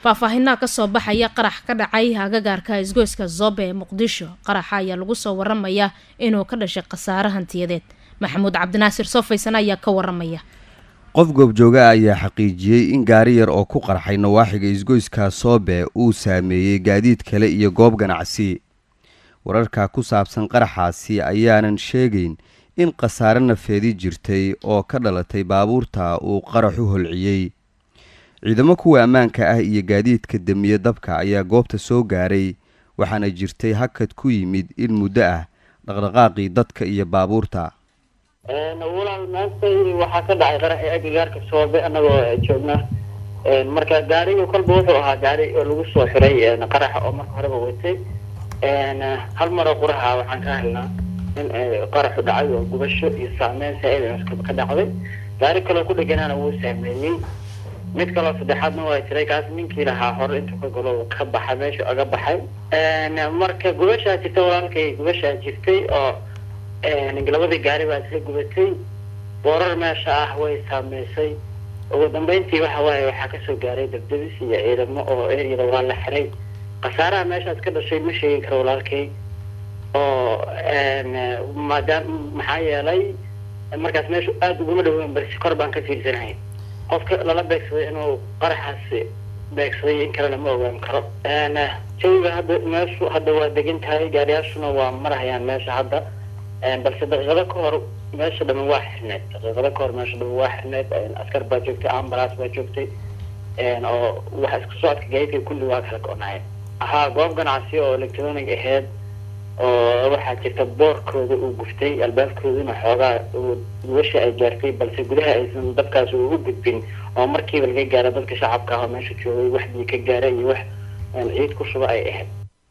faahfaahinaa kasoo baxaya qarax ka dhacay agagaarka isgoyska zobe ee muqdisho qaraxa ayaa lagu soo waramayaa inuu ka dhashay khasaare hantiyadeed maxamuud cabdinaasir soofaysan ayaa ka waramaya qof goobjooga ayaa xaqiijiyey in gaari yar oo ku qarxay nawaaxiga isgoyska soobe uu saameeyey gaadiid kale iyo goob ganacsi wararka ku saabsan qaraxaasi ayaanan sheegayn in khasaare nafeedi jirtay oo ka dhalatay baabuurta uu qaraxu holciyey ciidamo kuwa ammaanka ah iyo gaadiidka damiye dabka ayaa goobta soo gaaray waxaana jirtay hakad ku yimid in muddo ah dhaqdhaqaaqii dadka iyo baabuurta walaal maanta waxaa ka dhacay qaraxii agagaarka soobe anagoo joogna marka gaariga kolba wuxuu ahaa gaari oo lagu soo xiray qaraxa oo marka horeba watay hal maroo quraxa waxaan ka helnaa in qaraxu dhacay oo gubasho iyo saameyn saa-id ka dhacday gaari kaloo ku dheganaana wuu saameeyey mid kaloo saddexaadna waa jiray kaas ninkii lahaa hore intuu ka galo ka baxay meesha aga baxay marka gubashaa jirta walaalkay gubashaa jirtay oo labadii gaari baa isla gubatay boorar meesha ah way saameysay ugu dambeyntii waxa waaye waxaa kasoo gaaray dabdabis iyo ciidamo oo eryada waa la xiray khasaaraha meeshaas ka dhashay ma sheegi karo walaalkay oo maadaam maxaa yeelay markaas meeshu aada uguma dhaweyn balse kor baan ka fiirsanahay qofka lala beegsaday inuu qaraxaasi beegsaday in kalena ma ogaan karo jawiga hadda meeshu hadda waa degan tahay gaariyaashuna waa marhayaan meesha hadda balse daqiiqado ka hor meesha dhaman waa xirneed daqiiqado ka hor meesha dhaman waa xirneed askar baa joogtay ambulance baa joogtay oo waxa isku socodka gaadiidka kulli waa kala go-naayeen ahaa goob ganacsi oo electronic aheyd oo waxaa jirta boorkooda uu guftay albaabkooduna xoogaa gubasha ay gaartay balse gudaha aysan dabkaas ugu gudbin oo markiiba laga gaara dadka shacabka ah oo meesha joogay wax bii ka gaara iyo wax ciid ku shuba ay ahayd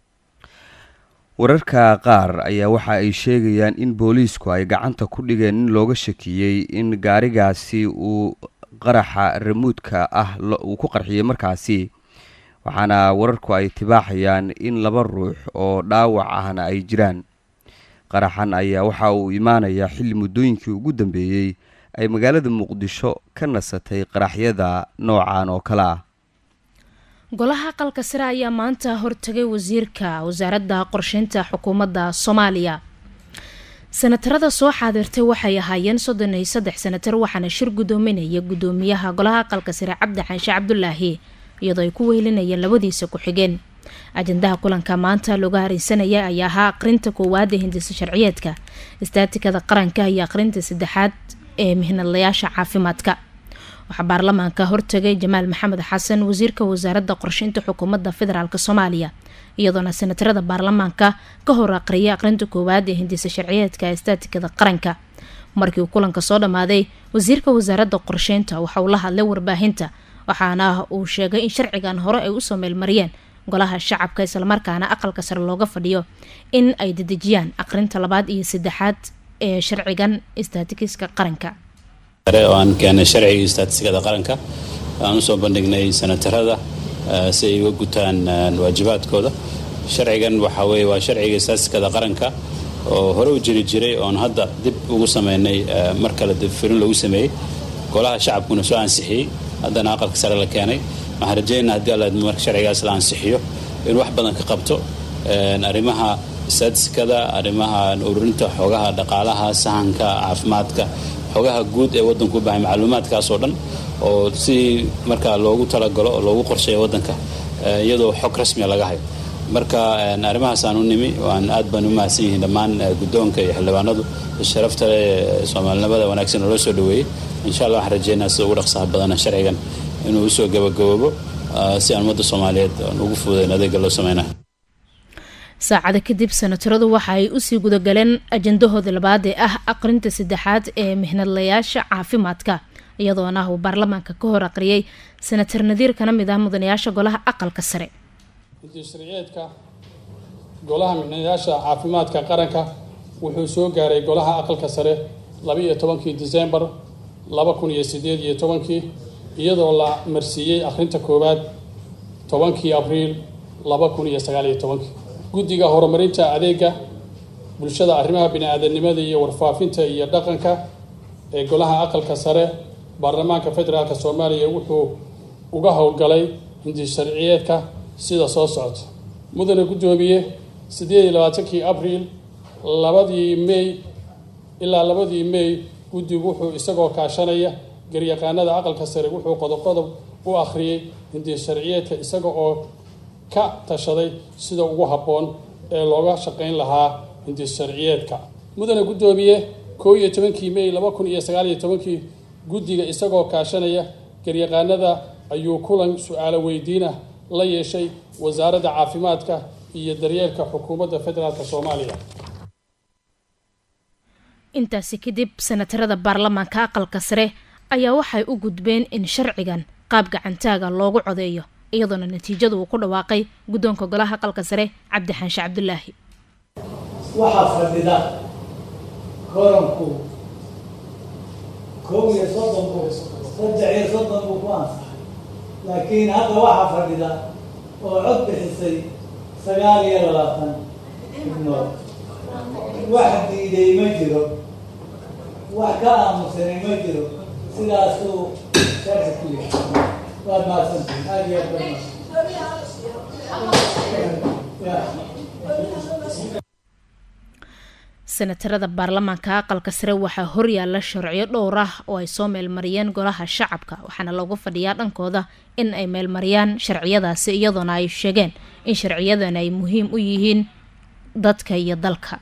wararka qaar ayaa waxa ay sheegayaan in booliisku ay gacanta ku dhigeen in looga shakiyey in gaarigaasi uu qaraxa ramuudka ah uu ku qarxiyey markaasi waxaana wararku ay tibaaxayaan in laba ruux oo dhaawac ahna ay jiraan qaraxan ayaa waxa uu imaanayaa xilli muddooyinkii ugu dambeeyey ay magaalada muqdisho ka nasatay qaraxyada noocan oo kale ah golaha aqalka sare ayaa maanta hortagay wasiirka wasaaradda qorsheynta xukuumadda soomaaliya sanatarada soo xaadirtay waxay ahaayeen soddon iyo saddex sanatar waxaana shir guddoominaya guddoomiyaha golaha aqalka sare cabdi xaanshe cabdulaahi iyadoo ay ku weylinayeen labadiisa ku-xigeen ajandaha kulanka maanta looga hareysanaya ayaa ahaa aqrinta koowaad ee hindisa sharciyeedka istaatikada qaranka iyo aqrinta saddexaad ee mihnadlayaasha caafimaadka waxaa baarlamaanka hortagay jamaal maxamed xasan wasiirka wasaaradda qorsheynta xukuumadda federaalk soomaaliya iyadoona sanatarada baarlamaanka ka hor aqriyay aqrinta koowaad ee hindisa sharciyeedka istaatikada qaranka markii uu kulanka soo dhammaaday wasiirka wasaaradda qorsheynta waxa uu la hadlay warbaahinta waxaana uu sheegay in sharcigan hore ay usoo meelmariyeen golaha shacabka islamarkaana aqalka sare looga fadhiyo in ay dedejiyaan aqrinta labaad iyo saddexaad ee sharcigan istatikiska qaranka oo aan keenay sharciga istaatistikada qaranka aan usoo bandhignay sanatarada si ay uga gutaan waajibaadkooda sharcigan waxaa weeye waa sharciga istaatistikada qaranka oo hore u jiri jiray oon hadda dib ugu sameynay mar kale dibfirin lagu sameeyey golaha shacabkuna soo ansixiyey haddana aqalka sare la keenay waxaan rajeynaa haddii alla marka sharcigaas la ansixiyo in wax badan ka qabto arrimaha istaatistikada arrimaha ururinta xoogaha dhaqaalaha sahanka caafimaadka xogaha guud ee waddanku u bahay macluumaadkaas oo dhan oo si markaa loogu talagalo oo loogu qorsheeya waddanka iyadoo xog rasmiya laga hayo marka arrimahaasaan u nimi waan aad baan u mahadsan yihiin dhammaan guddoonka iyo xildhibaanadu sharafta soomaalinimada wanaagsan oo loo soo dhaweeyey insha allah waxaan rajeynaa sida ugu dhaqsaha badana sharcigan inuu usoo gabagaboobo si aan ummadda soomaaliyeed ugu fuudayn adeega loo sameynayo saacada kadib sanataradu waxa ay usii gudagaleen ajandahooda labaad ee ah aqrinta saddexaad ee mihnadlayaasha caafimaadka iyadoona uu baarlamaanka ka hor aqriyay sanatar nadiir kana mid ah mudanayaasha golaha aqalka sare sharciyeedka golaha mihnadayaasha caafimaadka qaranka wuxuu soo gaaray golaha aqalka sare labaiyo tobankii disembar laba kun iyo sideed iyo tobankii iyadoo la marsiiyey akhrinta koowaad tobankii abriil laba kun iyo sagaal iyo tobankii guddiga horumarinta adeega bulshada arrimaha bini-aadanimada iyo warfaafinta iyo dhaqanka ee golaha aqalka sare baarlamaanka federaalk soomaaliya wuxuu uga howlgalay hindi sharciyeedka sida soo socota mudane guddoomiye siddeed iyo labaatankii abriil labadii may ilaa labadii may guddigu wuxuu isagoo kaashanaya garyaqaanada aqalka sare wuxuu qodob qodob u akhriyey hindi sharciyeedka isaga oo ka tashaday sida ugu habboon ee looga shaqayn lahaa hindi sharciyeedka mudane guddoomiye koo iyo tobankii may laba kun iyo sagaal iyo tobankii guddiga isagoo kaashanaya garyaqaanada ayuu kulan su-aalo weydiin ah la yeeshay wasaaradda caafimaadka iyo daryeelka xukuumadda federaalk soomaaliya intaasi kadib senatarada baarlamaanka aqalka sare ayaa waxay u gudbeen in sharcigan qaab gacantaaga loogu codeeyo iyadoona natiijada uu ku dhawaaqay guddoonka golaha aqalka sare cabdixaanshe cabdulaahi waxaa fadhida koranku kow iyo soddon buu saddex iyo soddon buu ku ansaxay laakiin hadda waxaa fadhida oo cod bixisay sagaal iyo labaatan xubnood wax diiday ma jiro wax ka aamusanay ma jiro sidaasuu sharci ku yahay waad mahadsantihin aada iyo aad baad senatarada baarlamaanka aqalka sare waxaa horyaala sharciyo dhowr ah oo ay soo meelmariyeen golaha shacabka waxaana loogu fadhiyaa dhankooda in ay meelmariyaan sharciyadaasi iyadoona ay sheegeen in sharciyadan ay muhiim u yihiin dadka iyo dalka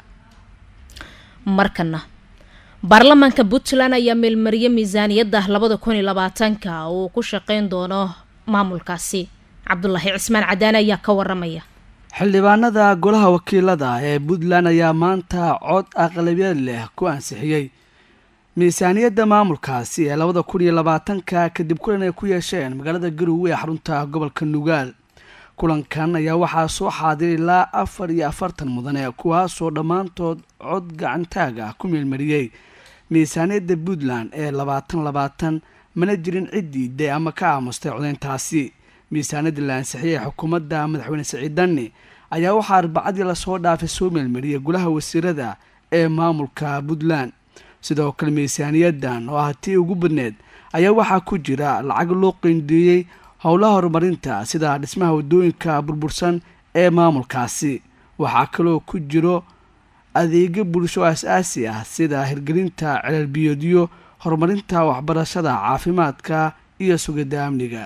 markana baarlamaanka puntland ayaa meelmariyay miisaaniyadda labada kun iyo labaatanka oo uu ku shaqeyn doono maamulkaasi cabdulaahi cismaan cadaane ayaa ka waramaya xildhibaanada golaha wakiilada ee puntland ayaa maanta cod aqlabiyad leh ku ansixiyey miisaaniyadda maamulkaasi ee labada kun iyo labaatanka kadib kulan ay ku yeesheen magaalada garowe ee xarunta gobolka nugaal kulankan ayaa waxaa soo xaadir ilaa afar iyo afartan mudane kuwaasoo dhammaantood cod gacantaag ah ku meelmariyey miisaaniyadda puntland ee labaatan labaatan mana jirin ciddii day ama ka aamustay codeyntaasi miisaaniyadda la ansixiyey ee xukuumadda madaxweyne siciid danni ayaa waxaa arbacadii lasoo dhaafay soo meelmariyay golaha wasiirada ee maamulka puntland sidoo kale miisaaniyaddan oo ah tii ugu badneed ayaa waxaa ku jira lacag loo qeyndeeyey howlaha horumarinta sida dhismaha waddooyinka burbursan ee maamulkaasi waxaa kaloo ku jiro adeegyo bulsho as-aasi ah sida hirgelinta celalbiyoodyo horumarinta waxbarashada caafimaadka iyo sugidda amniga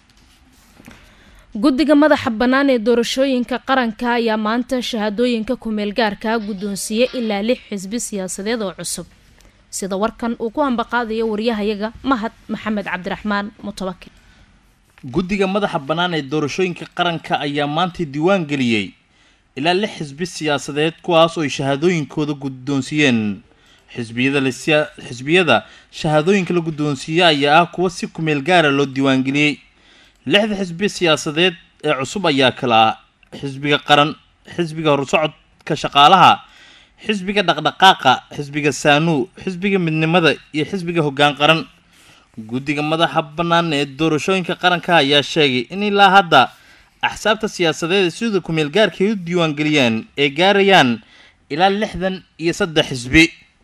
guddiga madaxa bannaan ee doorashooyinka qaranka ayaa maanta shahaadooyinka kumeel gaarka guddoonsiiyey ilaa lix xisbi siyaasadeed oo cusub sida warkan uu ku ambaqaadayo waryahayaga mahad maxamed cabdiraxmaan mutawakil guddiga madaxa bannaan ee doorashooyinka qaranka ayaa maanta diiwaan geliyey ilaa lix xisbi siyaasadeed kuwaas oo ay shahaadooyinkooda guddoonsiiyeen xisbiyada xisbiyada shahaadooyinka la guddoonsiiyey ayaa ah kuwa si kumeel gaara loo diiwaangeliyey lixda xisbi siyaasadeed ee cusub ayaa kala ah xisbiga qaran xisbiga horsocodka shaqaalaha xisbiga dhaqdhaqaaqa xisbiga saanuu xisbiga midnimada iyo xisbiga hoggaan qaran guddiga madaxa bannaan ee doorashooyinka qaranka ayaa sheegay in ilaa hadda axsaabta siyaasadeed sida kumeel gaarka ay u diiwaangeliyaan ay gaarayaan ilaa lixdan iyo saddex xisbi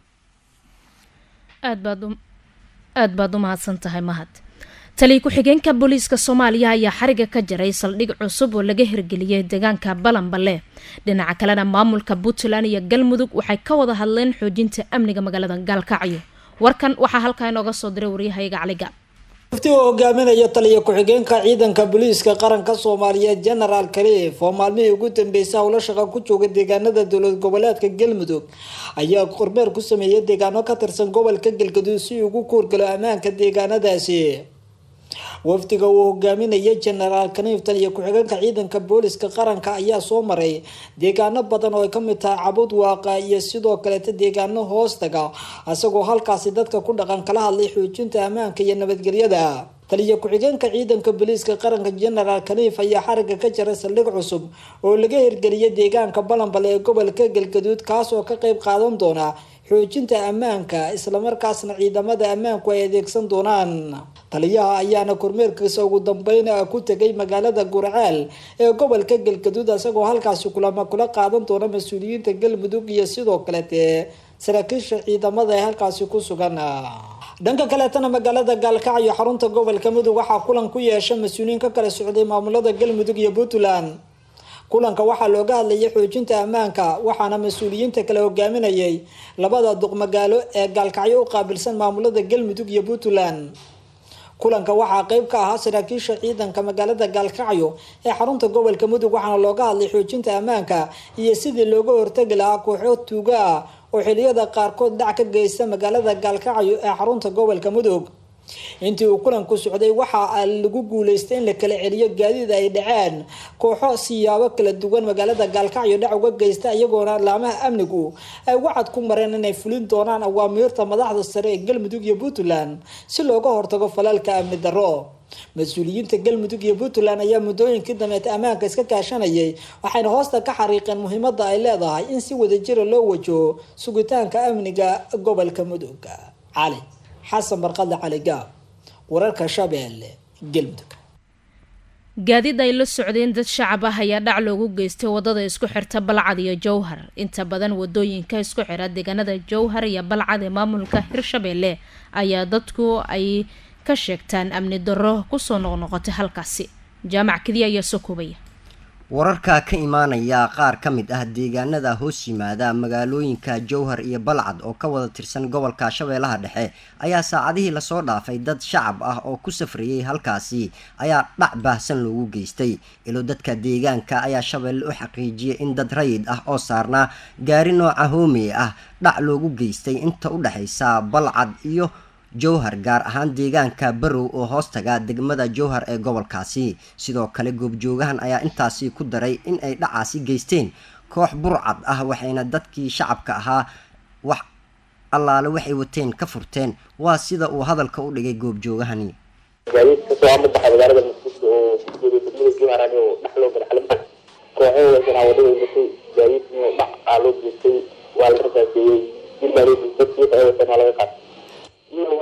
aad baad u mahadsan tahay mahad taliya ku-xigeenka booliiska soomaaliya ayaa xariga ka jaray saldhig cusub oo laga hirgeliyay deegaanka balanballe dhinaca kalena maamulka puntland iyo galmudug waxay ka wada hadleen xoojinta amniga magaalada gaalkacyo warkan waxaa halkaa inooga soo diray waryahayaga caliga mufti uu hogaaminaya taliya ku-xigeenka ciidanka booliiska qaranka soomaaliyeed genaraal kaliif oo maalmihii ugu dambeysay howlo shaqa ku jooga deegaanada dowlad goboleedka galmudug ayaa kormeer ku sameeyay deegaano ka tirsan gobolka galgaduud si ugu kuurgalo ammaanka deegaanadaasi wafdiga uu hogaaminaya genaraal kaniiftan iyo ku-xigeenka ciidanka booliska qaranka ayaa soo maray deegaano badan oo ay kamid tahay cabud waaqa iyo sidoo kaleeta deegaano hoostaga isagoo halkaasi dadka ku dhaqan kala hadlay xoojinta ammaanka iyo nabadgelyada taliya ku-xigeenka ciidanka booliiska qaranka genaraal kaniif ayaa xariga ka jaray saldhig cusub oo laga hirgeliyay deegaanka balanbal ee gobolka galgaduud kaas oo ka qeyb qaadan doona xoojinta ammaanka islamarkaasna ciidamada ammaanku ay adeegsan doonaan taliyaha ayaana kormeerkiisa ugu dambeyn ku tegay magaalada gurceel ee gobolka galgaduud isagoo halkaasi kulama kula qaadan doona mas-uuliyiinta galmudug iyo sidoo kalete saraakiisha ciidamada ee halkaasi ku sugan dhanka kaleetana magaalada gaalkacyo xarunta gobolka mudug waxaa kulan ku yeesha mas-uuliyiin ka kala socday maamulada galmudug iyo puntland kulanka waxaa looga hadlayay xoojinta ammaanka waxaana mas-uuliyiinta kale hogaaminayay labada duqmagaalo ee gaalkacyo u qaabilsan maamulada galmudug iyo puntland kulanka waxaa qeyb ka ahaa saraakiisha ciidanka magaalada gaalkacyo ee xarunta gobolka mudug waxaana looga hadlay xoojinta ammaanka iyo sidii looga hortagi lahaa kooxo tuuga ah oo xiliyada qaarkood dhac ka geysta magaalada gaalkacyo ee xarunta gobolka mudug intii uu kulanku socday waxaa lagu guuleystay in la kala celiyo gaadiid ay dhaceen kooxo siyaabo kala duwan magaalada gaalkacyo dhac uga geysta iyagoona laamaha amnigu ay wacad ku mareen inay fulin doonaan awaamiirta madaxda sare ee galmudug iyo puntland si looga hortago falalka amni darro mas-uuliyiinta galmudug iyo puntland ayaa muddooyinkii dambeed ammaanka iska kaashanayay waxayna hoosta ka xariiqeen muhiimada ay leedahay in si wadajira loo wajaho sugitaanka amniga gobolka mudug cali xasan barqadle cali gaab wararka shabeelle galmudug gaadiid ay la socdeen dad shacab ah ayaa dhac loogu geystay wadada isku xirta balcad iyo jowhar inta badan wadooyinka isku xira deegaanada jowhar iyo balcad ee maamulka hirshabeelle ayaa dadku ay ka sheegtaan amni darro kusoo noqnoqotay halkaasi jaamac kadiya ayaa soo koobaya wararka ka imaanaya qaar ka mid ah deegaanada hoos yimaada magaalooyinka jowhar iyo balcad oo ka wada tirsan gobolka shabeellaha dhexe ayaa saacadihii lasoo dhaafay dad shacab ah oo ku safrayay halkaasi ayaa dhac baahsan loogu geystay ilo dadka deegaanka ayaa shabeelle u xaqiijiyay in dad rayid ah oo saarnaa gaari nooca hoomey ah dhac loogu geystay inta u dhexaysa balcad iyo jowhar gaar ahaan deegaanka barow oo hoostaga degmada jowhar ee gobolkaasi sidoo kale goobjoogahan ayaa intaasi ku daray in ay dhacaasi geysteen koox burcad ah waxayna dadkii shacabka ahaa wax allaale waxay wateen ka furteen waa sida uu hadalka u dhigay goobjoogahani gaadiid kasoo amabaxa magaalada muqdisho oo kujeeday degmada jowhar oo dhex loo gala xalimta kooxo weysanaa wadada watay gaadiid inuu dhac aa loo geystay waa la rasaaseeyey dil baa loo geystay dadkii weysanaa laga qaatay